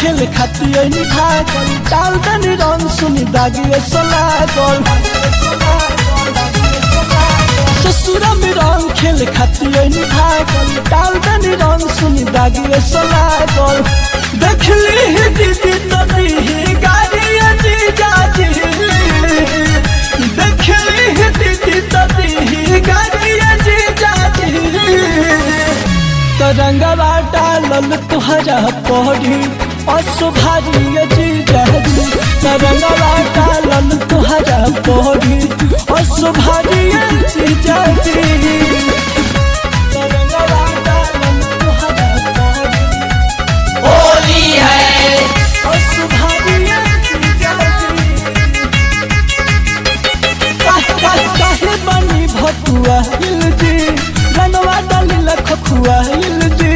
खेल खातिर भागल डाल दनी रंग सुनी दागिए सलागल ससुरा में रंग खेल खातिर भागल डाल दनी रंग सुनी दागिए सलागल देखली ही दीदी तनी ही गाड़ी अजी जाजी देखली ही दीदी तनी ही गाड़ी अजी जाजी तरंगवा डालल तुहरा पड़ी असुभारी जी जहरी तरंगवा डालल तुहरा पड़ी असुभारी जी जहरी तरंगवा डालल तुहरा पड़ी होली है असुभारी जी जहरी काहे बनी भतुआ हिल जी रनवा डालिल खखुआ हिल जी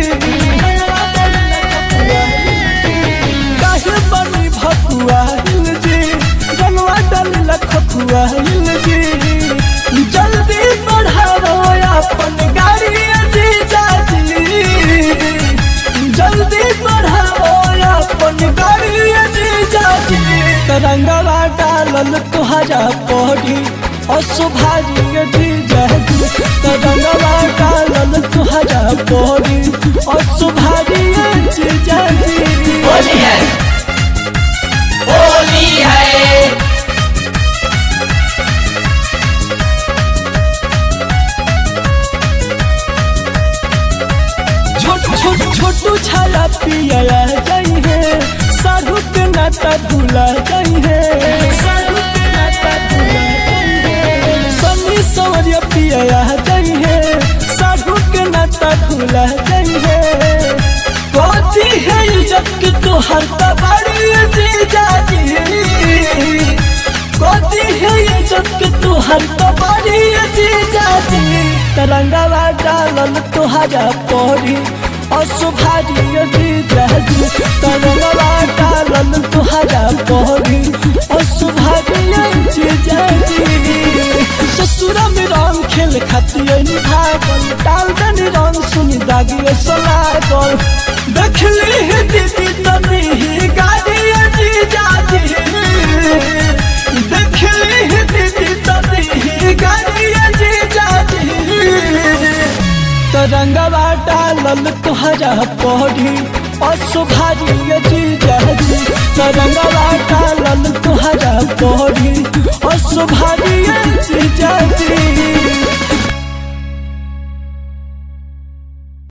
काहे बनी भतुआ हिल जी रनवा डालिल खखुआ हिल जी जल्दी बढ़ाओ अपन गाड़ी जी जाजी जल्दी बढ़ाओ अपन गाड़ी जी जाजी तरंगवा डालल तुहरा पड़ी असुभारी जी जहदी तरंगवा डालल तुहरा पड़ी असुभारी जी जहदी होली है होली है छोट छोट छोटू छाया पिया जाई है साधु के नाता भूला जाई है साधु के नाता भूला जाई है सनी सवरिया पिया जाई है साधु के नाता भूला जाई है कथी है इज्जत के तोहर तबाड़ी जी जाजी कथी है इज्जत के तोहर तबाड़ी जी जाजी तरंगवा डालल तोहरा पड़ी असुभारी जी जाजी तरंगवा डालल तोहरा पड़ी असुभारी जी जाजी ससुरा में रंग खेल खातिर भागल डाल दनी रंग सुनी दागिए सलागल देखली ही दीदी तनी ही गाड़ी जी जाजी देखली ही दीदी तनी ही गाड़ी जी जाजी तरंगवा डालल तुहरा पड़ी असुभारी जी जहरी तरंगवा डालल तुहरा पड़ी असुभारी